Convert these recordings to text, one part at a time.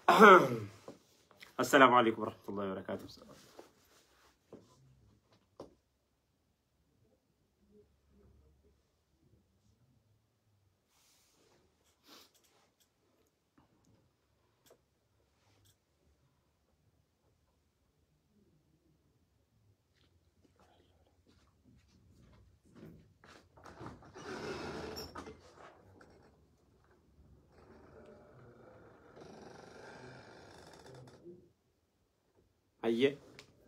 السلام عليكم ورحمة الله وبركاته أيه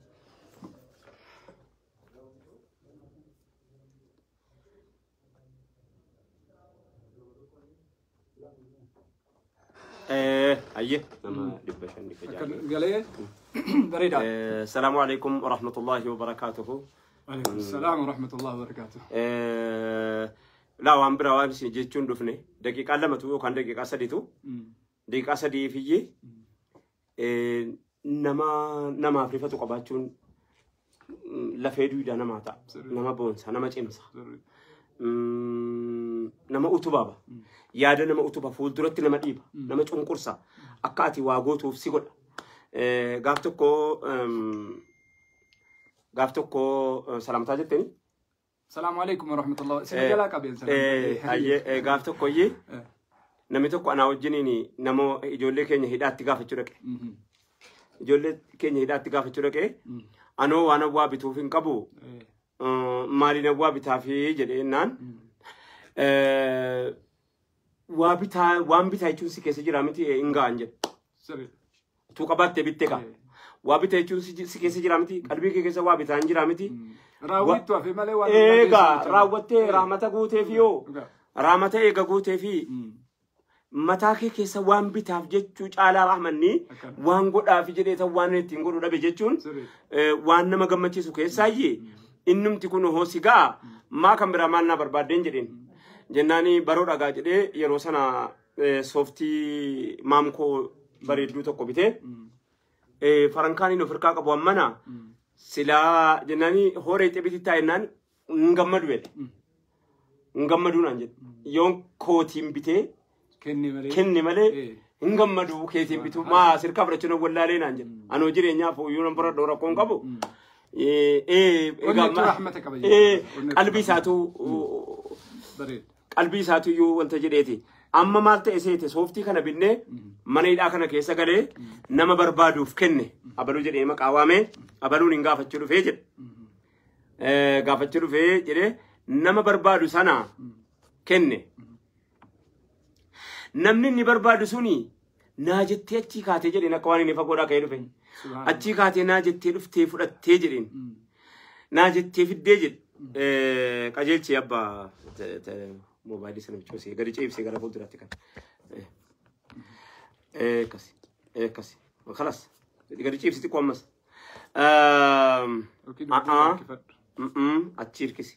إيه أيه نما دبشن Akkan galee bareeda. السلام عليكم ورحمة الله وبركاته Waalaikum salaam wa rahmatullahi wa barakatuh. laa waan biraa waan isin jechuun dhufne daqiiqaa lamatu yookaan daqiiqaa sadiitu daqiiqaa sadii fiyyee nama namaaf rifatu qabaachuun mm, lafee duudaa namaa ta'a Sirrii. nama boonsa nama cimsa Mm, nama utubaaba yaada nama utuba fuulduratti nama dhiiba nama cunqursa akka ati waa gootuuf si godha Eh, gaaf tokko em, gaaf tokko eh, salaamtaa jetteni Salaamu alaikum wa rahmatullahi. Isin Eh, jalaa qabeen Eh, ayyee, eh, gaaf tokko iyyee namni tokko anaa wajjiniin nama ijoollee keenya hidhaatti gaafachuu dhaqe. Ijoollee keenya hidhaatti gaafachuu dhaqe. Anoo waan awwaa bituuf hin qabu eh, maaliin awwaa bitaafi jedhee jennaan. eh, Waa bitaa waan bitaa jechuun si keessa jira miti hin ga'an jedhe. Tuu qabaattee bitte kaa. Waa bitaa jechuun si si keessa jira miti qalbii kee keessa waa bitaa hin jira miti. Raawwittu hafe malee waan Eegaa raawwattee raamata guuteef yoo raamata eega guuteefi Mm. mataa kee keessa waan bitaaf jechuu caalaa rahmanni Akkana. waan godhaaf jedhee tan waan ittiin godhu dhabe jechuun Sirrii. eh, waan nama gammachiisu keessaayyee innumti kun hoosi ga'a maa kan biraa maal naa barbaaddeen jedheen jennaani baroo dhagaa jedhee yeroo sana eh, sooftii maamkoo bareedduu tokko bitee eh, farankaaniin of hirkaa qabu ammana silaa jennaani hooree xibiti taa'ennaan hin gammadu jedhe hin gammaduu naan jedhe yoon kootiin bitee Kenni malee. kenne malee Eh. hin gammadu keetiin bitu maa sirkaa fudhachuun wallaalee naan jedhe anoo jireenyaaf iyyuu nan bira dhoora koon qabu Eh, eh, Onnettuu egaa ma- rahmata qaba eh, jechuudha. Onnettuu qalbii isaatu Bareeda. qalbii isaatu iyyuu wanta jedheeti amma maal ta'e seete sooftii kana binnee mana hidhaa kana keessa galee nama barbaaduuf kenne abaluu jedhee maqaa waamee abaluun hin gaafachuu dhufee jedhe Eh, gaafachuu dhufee jedhee nama barbaadu sana kenne namni inni barbaadu suni naa jettee achii kaatee jedheen akka waan inni fagoodhaa ka'ee dhufe Subhaanallah. achii kaatee naa jettee dhuftee fudhattee jedheen Mm. naa jettee fiddee jedhe qajeelchi abbaa te- te- moobaayilii sana bichoosee gadi ceebisee gara fuulduraatti kan Eh, eh, akkasi eh, akkasi kalas gadi ceebisiti ko ammas Ehm, Yookiin ah, ah. harkifadhu. mm-mm, achi hirkisi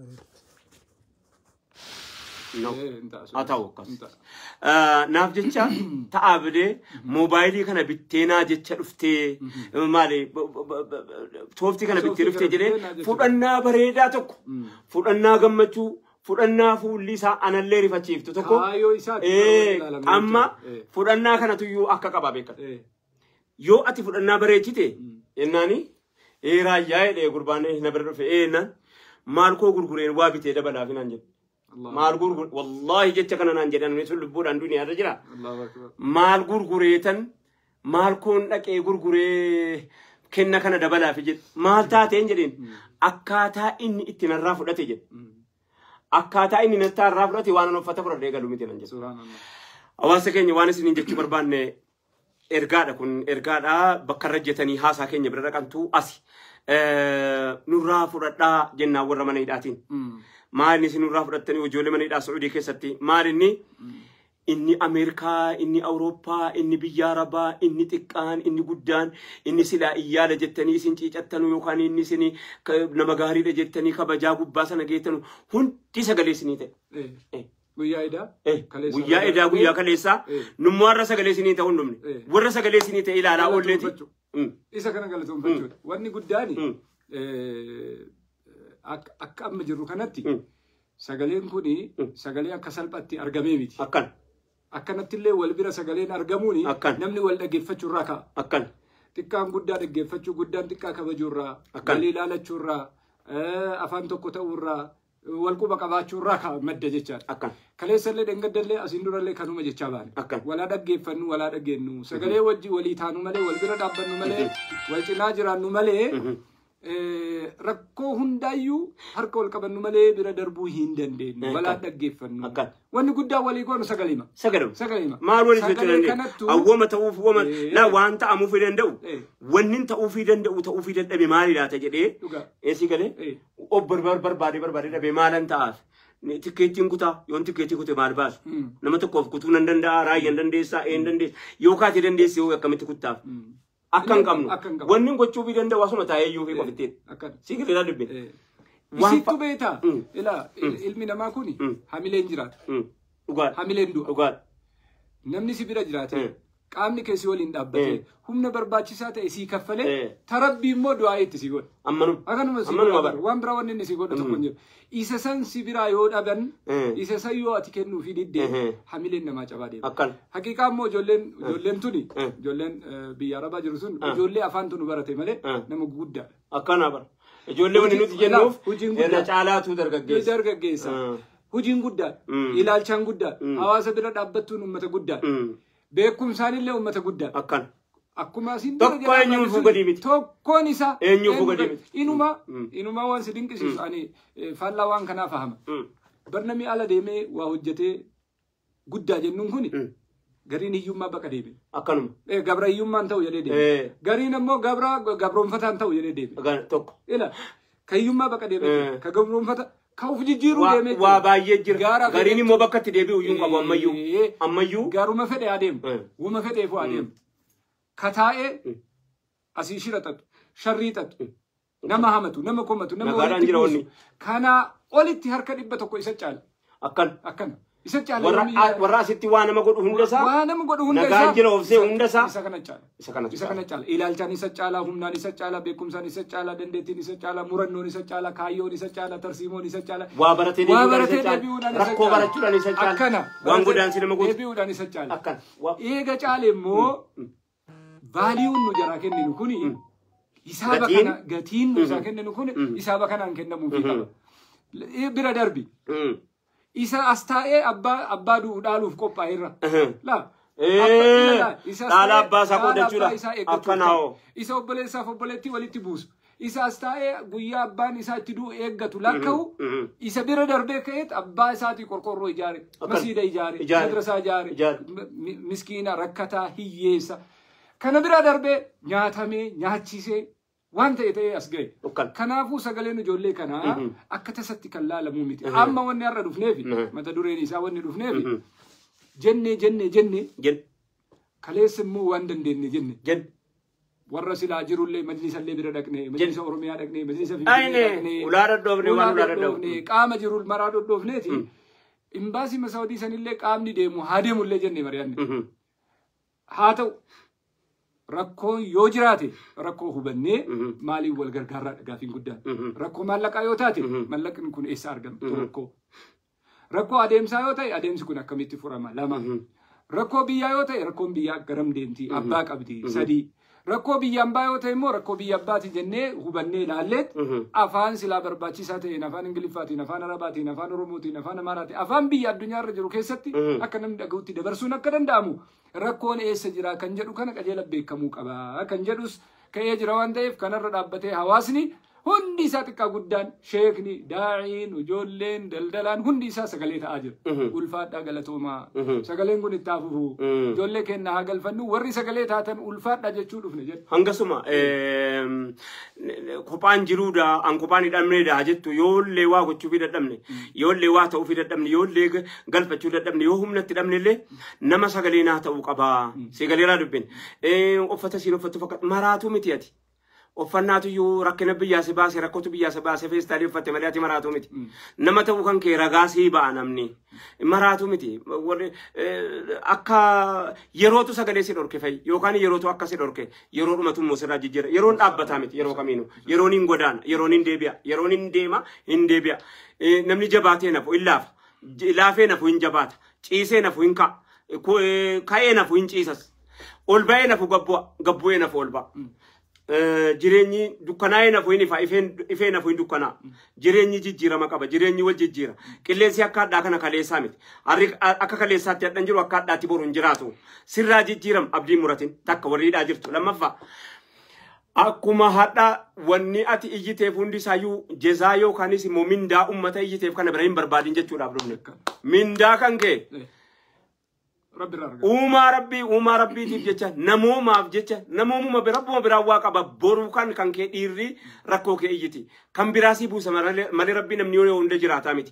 no Eh, hin ta'a, haa ta'u hin akkas ta'a. Eh, naaf jecha ta'aa bidee moobaayilii kana bittee naa jecha dhuftee maali b- b- b- b- tooftii kana bittee Sooftii dhuftee kana jedhee bittee naa jecha fudhannaa bareedaa tokko Mm. fudhannaa gammachuu fudhannaa fuulli isaa anallee rifachiiftu tokko Kaayyoo isaati Eh, barbaade ilaalame amma jechuudha. Eh. fudhannaa kanatuyyuu akka qaba beekan Eh. yoo ati fudhannaa bareechite Mm. jennaani ee raayyaa jedhee gurbaan na bira dhufe ee naan maal koo gurgureen waa bitee dabalaaf naan jedhe Allah. maal gurgure wallaahi jecha kana naan jedhan sun lubbuudhaan duniyaarra jira Allahu akbar. maal gurgureetan maal koon dhaqee gurguree kenna kana dabalaaf jedhe maal taateen jedheen akkaataa inni itti narraa fudhate jedhe Mm. akkaataa inni nattaa irraa fudhate waan an uffata fudhadhee galu miti nan jedhe Subhaanallah. hawaasa keenya waan isiniin jechuu barbaanne ergaadha kun ergaadha bakka irra jetanii haasaa keenya bira dhaqantu asi Eh, nurraa fudhadhaa jennaan warra mana hidhaatiin Mm. maal inni isin nurraa fudhattanii ijoollee mana hidhaa Sacuudii keessatti maal inni inni Ameerikaa inni Awurooppaa inni biyya Arabaa inni xiqqaan inni guddaan inni silaa iyyaala jettanii isin ciicattanu yookaan inni isin ka- nama gaariidha jettanii kabajaa gubbaa sana geettanu hundi sagalee isinii ta'e. Eh. Eh. Guyyaa idaa. Eh, Kaleessa guyyaa irraa edaa guyyaa darbee, kaleessaa Eh. nummoo warra sagalee isinii ta'uu hin dhumne Eh. warra sagalee isinii ta'e ilaalaa oolleeti. Galatoonfachuu. Mm, Isa kana galatoonfachuudha. Wanni guddaani mm, eh, akka akka amma jirru kanatti mm. sagaleen kuni Mm. sagalee akka salphatti argamee miti. Akkan. akkanattillee wal bira sagaleen argamuuni Akkan. namni wal dhaggeeffachuu irraa ka'a. akkan Xiqqaan guddaa dhaggeeffachuu guddaan xiqqaa kabajuu irraa Akkan. walii ilaalachuu irraa eh, afaan tokko ta'uu irraa wal quba qabaachuu irraa ka'a madda jechaadha. akkan Kaleessallee dhangaddallee asiin durallee kanuma jechaa baane. Akkan. Walaa dhaggeeffannu walaa dhageennu sagalee wajji walii taanu malee wal bira dhaabbannu malee wal cinaa jiraannu malee eh, rakkoo hundaayyuu harka wal qabannu malee bira darbuu hin dandeenyu walaa Akkan. dhaggeeffannu. Akkan. Wanni guddaa walii goonu sagalima. sagadam Sagalima. maal waliin jechuu Sagalee dandeenya kanattu awwama ta'uuf wama Eh. laa waan ta'amuufii danda'u Eh. wanni ta'uufii danda'u ta'uufii dadhabe maali laata jedhee dhugaa. eessi galee Eh. of barbaade barbaade barbaade dhabee maalan ta'aaf Ni- tikkeettiin kutaa yoon tikkeettii kute maal baasu Mm. nama tokkoof kutuu nan danda'a raayyan dandeessaa een dandeessa yoo kaate dandeessi yoo akkamitti kuttaaf Mm. akka hin qabnu Akka hin qabnu. wanni gochuufii danda'u asuma taa'ee iyyuu fi qofittiin Akkana. si galee dubbe Eh. Waan Isittu fa- beektaa? Mm. Ilaa il- ilmi namaa kuni Mm. hamileen jiraata. dhugaadha Hamileen du'a. dhugaadha Namni si bira jiraate Mm. qaamni keessi waliin dhaabbate Mm. humna barbaachisaa ta'e sii kaffalee Mm. tarabbii immoo du'aa itti si godha. ammanum Akkanuma si ammanuma godha bara waan biraa wanni inni si godha tokko hin jiru. Isa san si biraa yoo dhaban Mm. isa san yoo ati kennuu fi diddee Mhm. hamileen namaa cabaa deema. akkan Haqiiqaa immoo ijoolleen ijoolleen tuni Mm. ijoolleen eh, biyya arabaa jiru sun Mm. ijoollee afaan tunu barate malee Mm. nama guddaadha. akkana bara ijoollee wanni Hojii- nuti jennuuf hojiin guddaa. irra caalaatu dargaggeessa dargaggeessa. Mm. Hojiin guddaadha. Mm. Ilaalchaan guddaadha. Mm. Hawaasa bira dhaabbattuun uummata guddaadha. Mm. Beekumsaanillee uummata guddaadha. akkan Akkuma asiin Tokko dura jedhaa eenyuun baane sun fuugadii miti. Tokkoon isaa Eenyuun eenyu fuugadii gad- miti. Inuma Mm. inuma waan si dinqisiisu ani eh, faallaa waan kanaa fahama. Mm. Barnamii ala deemee waa hojjetee guddaa jennuun kuni Mm. gariin hiyyummaa baqa deeme. akkanuma Eh, Gabra hiyyummaan ta'u jedhee deeme. Eh. Gariin ammoo gabra gabroonfataan ta'u jedhee deeme. Akkan tokko Ila ka hiyyummaa baqa deeme. Eh. Ka gabroonfata ka uf jijjiiruu Waa- deemee. waa baay'ee jira Gaara gariin fedhe- immoo bakka itti deebi'u iyyuu qabu ammayyuu Eh. ammayyuu Gaaruma fedhe adeemu. Eh. Wuma fedheefu adeemu. Ka taa'ee asii shira xaxu, sharrii xaxu, nama hamatu, nama komatu, nama Nagaadhaan walitti jira buusu. wanni. Kanaa olitti harka dhibba tokko isa caala. akkan Akkana. Isa caala. warra yoomii- warra asitti waa nama godhu hunda isaa Waa nama godhu hunda nagaan isaa. jira obsee hunda isaa Isa kana caala. isa kanatu Isa kana caala. Ilaalchaan isa caala, humnaan isa caala, beekumsaan isa caala, dandeettiin isa caala, murannoon isa caala, kaayyoon isa caala, tarsiimoon isa caala. waa baratee Waa deebi'uudhaan baratee isa deebi'uudhaan caala isa rakkoo caala. barachuudhaan isa caala Akkana. waan Baratee godaansi nama gootu Deebi'uudhaan isa caala. akkan waa Eega caale immoo vaaliyuun nu jaraa kenninu kuni isaaba Gatiin? kana gatiin nu isaa kenninu kuni isaaba kanaan kennamuufi qaba. Eh, Bira darbi. Mm. Isa as taa'ee abbaa abbaa du'u dhaaluuf qophaa'eerra. Mhm. Laa. Eh, Abba- ilaa, isa as dhaala taa'ee abbaa isaa dhaala qoodachuudha. abbaa isaa eeggachuuf Akkanaa qaba. hoo. Isa obboleessaaf obboleettii walitti buusu. Isa as taa'ee guyyaa abbaan isaa itti du'u eeggatu lakka'u. Mhm. Isa bira darbee ka'eet abbaa isaatii qorqorroo ijaare, Akkan. masiida ijaare, Ijaare. madrasaa ijaare, Ijaare. mi- miskiina rakkataa hiyyeessa. Kana bira darbee nyaatamee nyaachisee waan ta'e ta'ee as ga'e. Akkan. Kanaafuu sagaleen ijoollee kanaa Mhm. akka tasatti kan laalamuu miti. Mhm. Amma wanni har'a dhufneefi Mhm. mata dureen isaa wanni dhufneefi Mhm. jennee jennee jennee Jen kaleessa immoo waan dandeenye jenne. jen warra silaa jirullee majlisa illee bira dhaqne majlisa oromiyaa dhaqne majlisa Ayne, ulaa dhadhoofne, waan ulaa dhadhoofne. qaama jiru maraa dhadhoofneeti imbaasii masaawwadii sanillee qaamni deemu haa deemullee jenne mari'anne Mhm. haa ta'u rakkoon yoo jiraate rakkoo hubannee Mhm. maaliif wal gargaarraa gaafiin guddaan Mhm. rakkoo maallaqaa yoo taate Mhm. maallaqni kun eessa argamtu rakkoo rakkoo adeemsaa yoo ta'e adeemsi kun akkamitti furama lama Mhm. rakkoo biyyaa yoo ta'e rakkoon biyyaa garam deemti abbaa qabdi sadii rakkoo biyya ambaa yoo ta'e immoo rakkoo biyya abbaati jennee hubannee ilaalleet Mhm. afaan silaa barbaachisaa ta'een afaan ingiliffaatiin afaan arabaatiin afaan oromootiin afaan amaaraatiin afaan biyya addunyaarra jiru keessatti Mhm. akka namni dhaga'utti dabarsuun akka danda'amu rakkoon eessa jira kan jedhu kana qajeela beekamuu qaba kan jedhus ka'ee jira waan ta'eef kanarra dhaabbatee hawaasni hundi isaa xiqqaa guddaan sheekni daa'iin ijoolleen daldalaan hundi isaa sagalee ta'aa jira Mhm. ulfaadhaa galatoomaa Mhm. sagaleen kun itti hafufu Mhm. ijoollee keenya haa galfannu warri sagalee taatan ulfaadhaa jechuu dhufne jedhu hangasuma eem, kophaan jiruudha an kophaan hidhamneedha jettu yoollee waa gochuufii dadhabne yoollee waa ta'uufii dadhabne yoollee ga- galfachuu dadhabne yoo humna itti dhabnellee nama sagalee naa ta'uu qabaa sagaleeraa dubbin uffata siin uffattu fakkaatu maraatu miti ati uffannaatu iyyuu rakkina biyyaa si baase rakkootu biyyaa si baase feestaalii uffatte malee ati maraatu miti nama ta'uu kan kee ragaa sii ba'a namni maraatu miti warri eh, akka yerootu sagalee si dhorke fa'i yookaan yerootu akka si dhorke yeroo dhumatu immoo sirraa jijjiira yeroon dhaabbataa miti yeroo kamiinu yeroon hin godaana yeroon hin deebi'a yeroon hin deema hin deebi'a Eh, namni jabaatee nafu hin laafa J- laafee nafu hin jabaata ciisee nafu hin ka'a ku- eh, ka'ee nafu hin ciisas. Ol ba'ee nafu gabbu'a gabbu'ee nafu ol ba'a. Eh, jireenyi dukkanaa'ee nafu hin ifa ifeen- ifee nafu hin dukkanaa jireenyi jijjiirama qaba jireenyi wal jijjiira qilleensi akka hadhaa kana kaleessaa miti Harri akka kaleessaatti hadhan jiru akka hadhaatti boru hin jiraatu sirraa jijjiiram abdiin muratin takka warri hidhaa jirtu lammaffaa akkuma hadha wanni ati iyyiteef hundi isaayyuu jezaa yookaanis immoo mindaa ummata iyyiteef kana bira hin barbaadin jechuudhaaf dhufne mindaa kan kee rabbi irraa argata. uumaa rabbii uumaa rabbiitiif jecha namoomaaf jecha namoomuma bira rabbuma biraa waa qaba boruu kan kan kee dhiirri rakkoo kee iyyiti kan biraasii buusa malee malee rabbii namni yoo hunda jiraataa miti.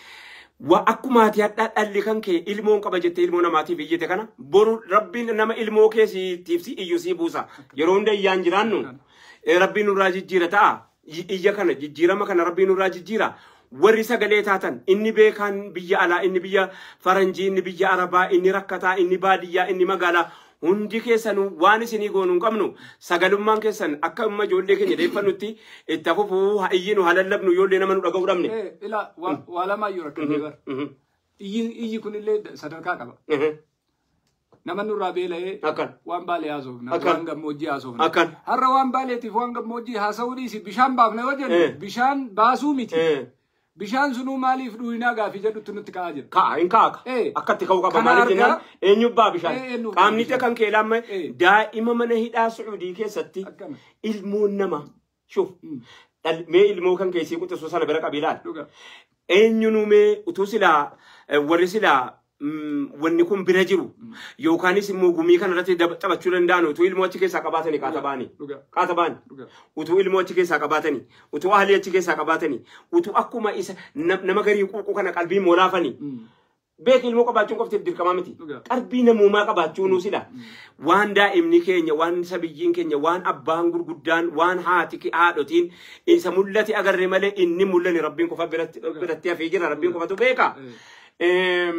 Wa akkuma ati hadhaa dhalli kan kee ilmoon qaba jettee ilmoo namaatiif iyyite kana boru rabbiin nama ilmoo keessiitiif si iyyuu sii buusa yeroo hunda iyyaan jiraannu eh, rabbiin nurraa jijjiira ta'a I- iyya kana jijjiirama kana rabbiin nurraa jijjiira warri sagalee taatan inni beekaan biyya alaa inni biyya faranjii inni biyya arabaa inni rakkataa inni baadiyyaa inni magaalaa hundi keessan waan isinii goonu hin qabnu sagalummaan keessan akka amma ijoollee keenya deeffannutti itti fufuu haa iyyinu haa lallabnu ijoollee nama nu dhaga'uu dhabne. Eh, Ila waa waa lamaayyuu rakkatee bara. Mhm. Iyyi iyyi kunillee sadarkaa qaba. Mhm. Nama nurraa beela'ee Akkan. waan baalee haasofna Akkan. waan gammoojjii haasofna. Akkan. Har'a waan baaleetiif waan gammoojjii haasa'uu dhiisi bishaan baafna yoo jennu Eh. bishaan baasuu miti. Eh. Bishaan sunuu maaliif dhuunaa gaafii jedhutti nutti ka'aa jira. Ka'a hin kaaka. Eh. Akkatti ka'uu qaba. Kana Maaliif argaa- jennaan eenyubbaa bishaan. Eh, eenyubbaa Qaamni bishaan. kan kee lamma Eh. daa'ima mana hidhaa Sucuudii keessatti Akkana. ilmoon nama shuf Mm. dhal- mee ilmoo kan keessii quxisuu sana bira qabiilaan. Dhuga. Eenyunu mee utuu silaa eh, warri silaa mm, wanni kun bira jiru yookaanis immoo gumii kana irratti dab- taphachuu danda'an utuu ilmoo achi keessaa qabaatanii qaata baanii. Dhuga. Qaata baanii. Dhuga. utuu ilmoo achi keessaa qabaatanii utuu ahalii achi keessaa qabaatanii utuu akkuma isa nam- nama garii quuquu kana qalbii moolaafanii Mm. beek ilmoo qabaachuun qofti dirqamaa miti Dhugaa. qalbii namummaa qabaachuun sila waan daa'imni keenya waan sabiyyiin keenya waan abbaan gurguddaan waan haati ke- haadhotiin isa mul'ate agarre malee inni mul'ani rabbiin qofa biratti biratti hafee jira rabbiin qofatu beeka Eh.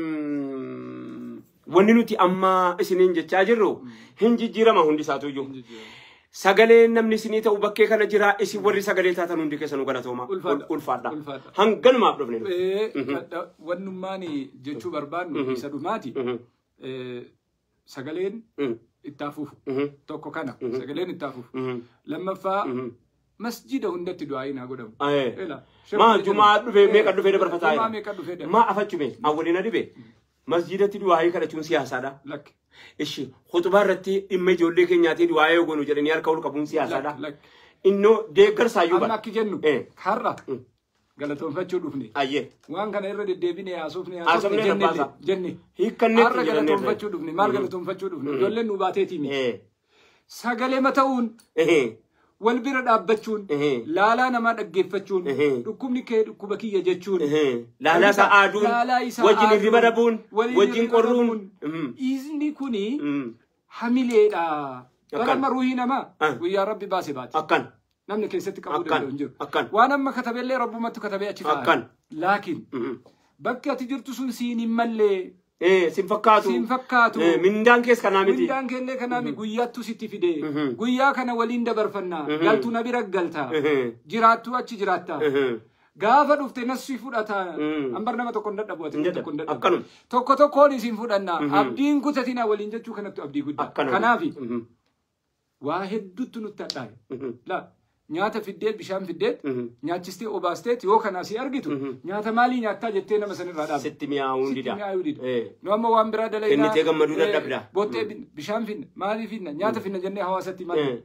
Eem, wanni nuti amma isiniin jechaa jirru hin jijjiirama hundi isaatu iyyuu sagalee namni isinii ta'u bakkee kana jira isin warri sagalee taatan hundi keessanuu galatooma Ulfaadha. ulfaadha Ulfaadha. hanganumaaf dhufne nu. Eh, kadha- Wannummaan jechuu barbaadnu isa dhumaati. Mhm, Eh, Sagaleen mhm, itti hafuuf mhm, tokko kana sagaleen itti hafuuf. mhm, Lammaffaa mhm. masjida hundatti du'aayin haa godhamu. Aye. Ela. maa jumaa dhufe meeqa dhufe dabarfataa Jumaa jira meeqa dhufe dabarfataa? maa afachume awwalina dhibe masjidatti du'aayii kadhachuun siyaasaadha Lakki. ishi khutbaa irratti dhimma ijoollee keenyaatii du'aayee ogoonu jedhanii harka ol qabuun siyaasaadha Lakki. Lakki. innoo deeggarsaayyuu Amma bara akki jennu Eh. har'a Mm. galatoonfachuu dhufne. ayyee Waan kana irra deddeebinee haasofne Haasofne haasofne jenne rabbaasa. jenne. hiikkanneetti Har'a jedhanii galatoonfachuu dhufne maal galatoonfachuu dhufne ijoolleen nu baateetii miti. Eh, Sagalee mata'uun eh, wal bira dhaabbachuun eh, laalaa namaa dhaggeeffachuun Eh. dhukkubni kee dhukkuba kiyya jechuun eh. laalaa isaa aaduun Laalaa isaa wajjin aaduun, hirriba dhabuun waliin wajjin hirriba qorruun dhabuun. Mhm, Dhiisni kuni mhm. hamileedha. Akkan. Bara amma ruhii namaa Ah. guyyaa rabbi baase baate. akkan Namni keessatti qabuu Akkan. danda'u hin jiru. Akkan. Waan amma katabellee rabbumatti katabee achi Akkan. taa'an. Laakiin Mhm. bakki ati jirtu sun siin hin mallee Eh, sin fakkaatu siin fakkaatu. Eh, mindaan kees kanaa miti Mindaan keellee kanaami guyyaattu sitti fide. Mhm. Guyyaa kana waliin dabarfannaa. Mhm. Galtu na bira galta. Mhm, Jiraattu achi jiraatta. mhm. Gaafa dhufte nassi fudhata. Mm. Ambar nama tokko hin dadhabu. ati Hin tokko dadhabu. hin dadhabu. Akkanuma. Tokko tokkoon isin fudhanna. Mhm. Abdiin kutatina waliin jechuu kanatti abdii guddaa. akkanuma Kanaafi Mhm, waa hedduutu nutti hadhaa'e. mhm, La nyaata fiddeet bishaan fiddeet mhm. nyaachistee obaasteet yoo kanaa si argitu Mhm. nyaata maalii nyaattaa jettee nama sanirraa dhaabe. sitti mi'aawuun Sitti dida mi'aayuu dida. Eh, Nu amma waan biraa dalagaa. Kennitee gammaduu dadhabda. Boottee finna, bishaan finna, maalii finna, nyaata finna jennee hawaasatti maal eh.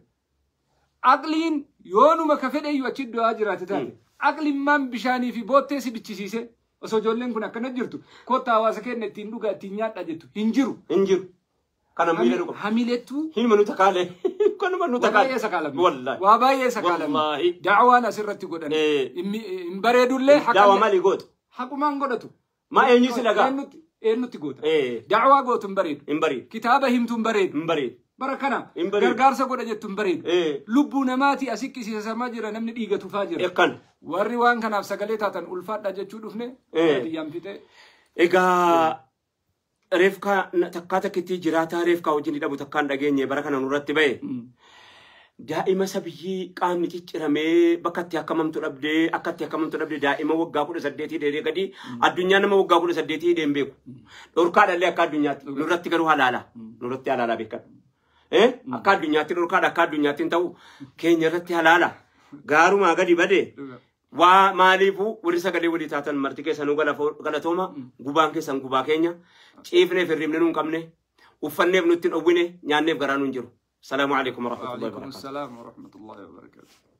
Aqliin yoonuma ka fedhe iyyuu achi du'aa jiraate taate. Aqlimmaan bishaanii fi boottee si bichisiise osoo ijoolleen kun akkana jirtu kottaa hawaasa keenya ittiin dhugaa ittiin nyaadha jettu hin jiru. hin jiru kana miila dhuga Hamilettuu hilma nu takaalee kanuma nu waa baay'ee takaalee sakaalame. wallahi Waa baay'ee sakaalame. Wallaahi. Daawaan asirratti godhan. Eh. Hin hin bareedullee daawa haqallee maalii goota haqumaan godhatu. maa eenyu si dhagaa Eenyutti eenyutti goota. Eh, Daawaa gootu hin bareedu. hin bariid Kitaaba himtu hin bareedu. hin bariid Bara kana Hin bareedu. gargaarsa godha jettu hin bareedu. Eh, Lubbuu namaati asii qisiisamaa jira namni dhiiga tufaa jira. akkan Warri waan kanaaf sagalee taatan ulfaadha jechuu dhufne. Eh. Baadiyyaan fixee. egaa reefkaa takkaa takkitti jiraataa reefkaa wajjin hidhamu takkaan dhageenye bara kana nurratti ba'e Mm. daa'ima isa biyyii qaamni cicciramee bakka itti akkamamtu dhabdee akka itti akkamamtu dhabdee daa'ima waggaa kudha saddeetii deedee gadi addunyaa nama waggaa kudha saddeetii deem beeku dhorkaadhallee akka addunyaatti nurratti garuu halaala nurratti halaala beekan akka addunyaatti dhorkaadha akka addunyaatti hin ta'u keenya irratti halaala gaarumaa gadi badee waa maaliifuu warri sagalee walii taatan marti keessanuu galatooma gubaan keessan gubaa keenya ciifneef hirribne nuun qabne uffanneef nutti hin dhowwine nyaanneef garaa nuun jiru. السلام عليكم ورحمة الله وعليكم وبركاته السلام ورحمة الله وبركاته